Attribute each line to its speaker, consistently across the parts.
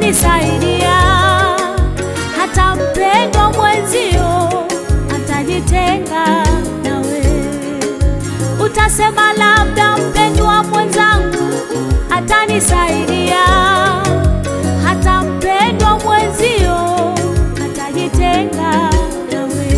Speaker 1: atanisaidia. Hata mpendwa mwenzio atajitenga nawe. Utasema labda mpendwa mwenzangu atanisaidia. Hata mpendwa mwenzio atajitenga nawe.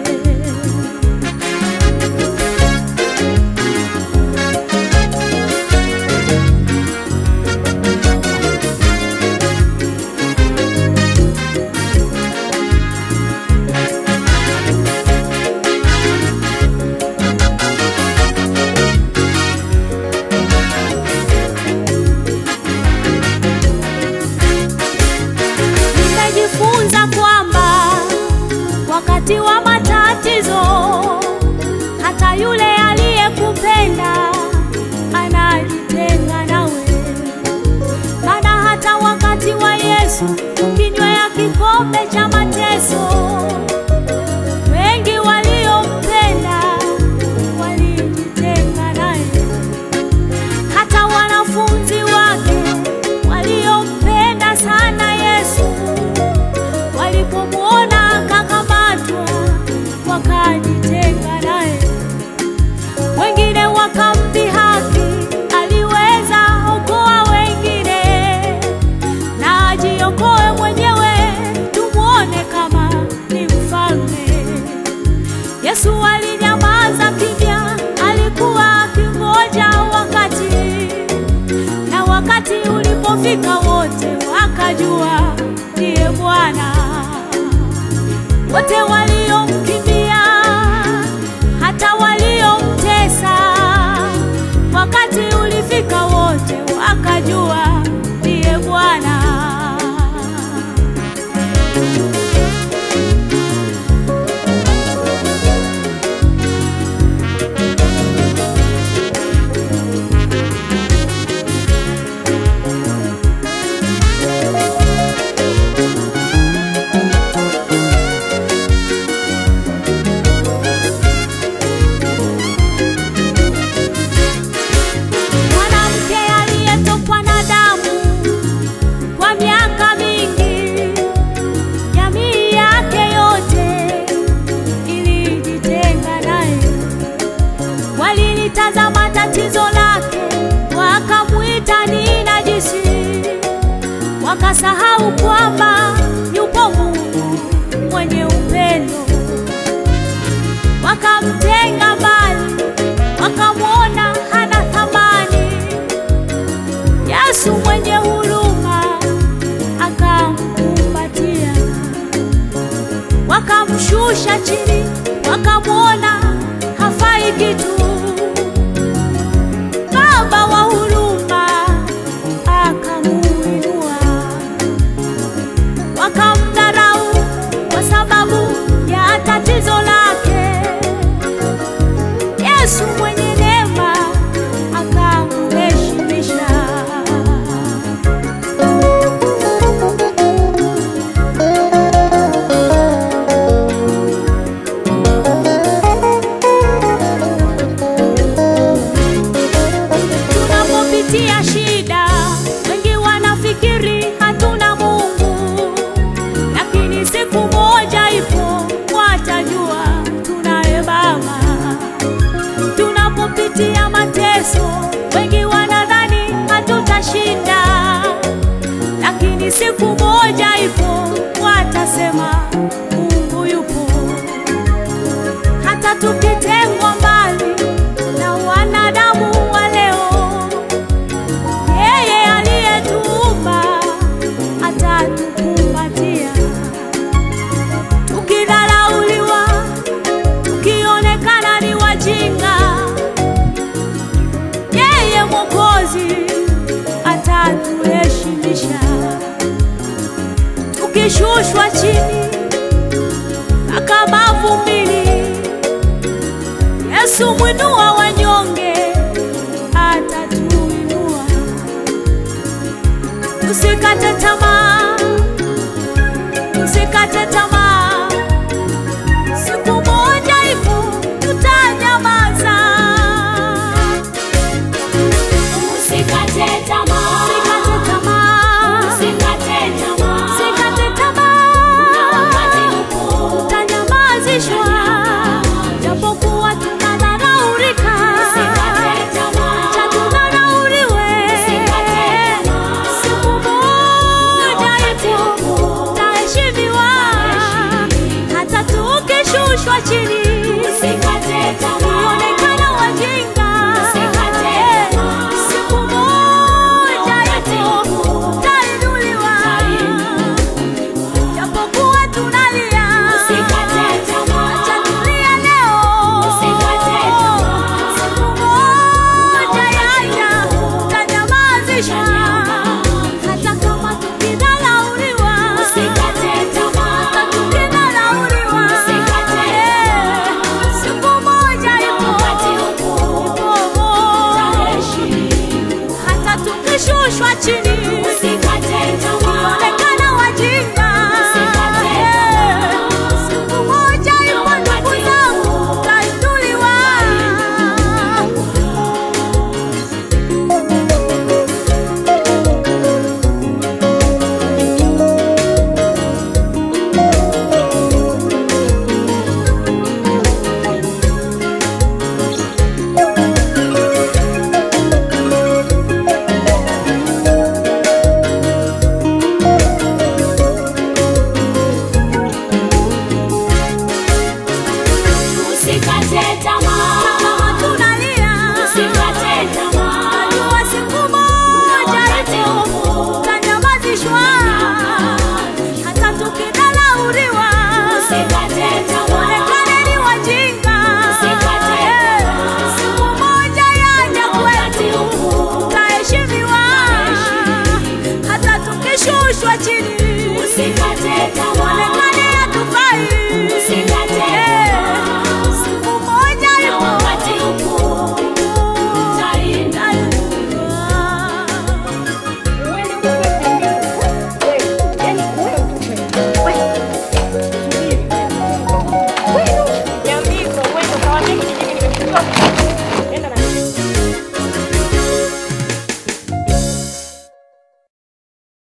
Speaker 1: Nimejifunza kwamba wakati wa matatizo, hata yule aliyekupenda anajitenga nawe. Maana hata wakati wa Yesu kinywea kikombe cha mateso, wengi waliompenda walijitenga naye hata wanafunzi wake waliompenda sana Yesu walipomwona akakamatwa wakajitenga naye. Wengine wakamdhihaki, aliweza okoa wengine na ajiokoe mwenyewe, tumwone kama ni mfalme. Yesu alinyamaza kimya, alikuwa akingoja wakati, na wakati ulipofika wote wakajua ndiye Bwana. Wote waliomkimbia, hata waliomtesa, wakati ulifika wote wakajua ndiye Bwana. Mwanamke aliyetokwa na damu kwa miaka mingi, jamii yake yote ilijitenga naye. Walilitazama tatizo lake, wakamwita ni najisi, wakasahau kwamba yupo Mungu mwenye upendo. Wakamtenga mbali, wakamwona hana thamani. Yesu mwenye huruma akamkumbatia, wakamshusha chini, wakamwona hafai kitu. Baba wa huruma akamuinua, wakamdharau kwa sababu ya tatizo lake. Yesu mwenye neema akamheshimisha. Tunapopitia shida, wengi wanafikiri hatuna Mungu, lakini siku moja ipo watajua tunaye Baba. Tunapopitia mateso, wengi wanadhani hatutashinda, lakini siku moja ipo watasema Mungu yupo. Hata tukitengwa mbali na wanadamu wa leo, yeye aliyetuumba atatukumbatia. Tukidharauliwa, tukionekana ni wajinga, yeye Mwokozi atatuheshimisha. Tukishushwa chini mpaka mavumbini, Yesu mwinua wanyonge atatuinua. Usikate tamaa, usikate tamaa, siku moja ipo tutanyamaza.
Speaker 2: Usikate tamaa,
Speaker 1: Usikate tamaa,
Speaker 2: usikate
Speaker 1: tukishushwa chini
Speaker 2: Usikate tamaa.
Speaker 1: kuonekana wajinga
Speaker 2: Usikate tamaa.
Speaker 1: siku moja ipo tutainuliwa japokuwa tunalia
Speaker 2: Usikate tamaa.
Speaker 1: acha tulia leo
Speaker 2: Usikate tamaa.
Speaker 1: siku moja yaja tutanyamazishwa hata kama tukidharauliwa
Speaker 2: Usikate tamaa.
Speaker 1: hata tukidharauliwa
Speaker 2: Usikate
Speaker 1: Eh, siku moja ipo
Speaker 2: Wakati upo
Speaker 1: ipo
Speaker 2: utaheshimu.
Speaker 1: hata tukishushwa chini
Speaker 2: Usikate tamaa.
Speaker 1: onekana wajinga
Speaker 2: Usikate
Speaker 1: Eh, siku moja ipo ndugu zangu tutainuliwa
Speaker 2: Usikate tamaa.
Speaker 1: kama tunalia
Speaker 2: Usikate tamaa.
Speaker 1: najua siku moja ipo tutanyamazishwa hata tukidharauliwa
Speaker 2: Usikate tamaa.
Speaker 1: onekane ni wajinga
Speaker 2: Usikate
Speaker 1: Eh,
Speaker 2: tamaa.
Speaker 1: siku moja yaja
Speaker 2: Wakati
Speaker 1: kwetu
Speaker 2: upo
Speaker 1: tutaheshimiwa hata tukishushwa chini
Speaker 2: Usikate tamaa.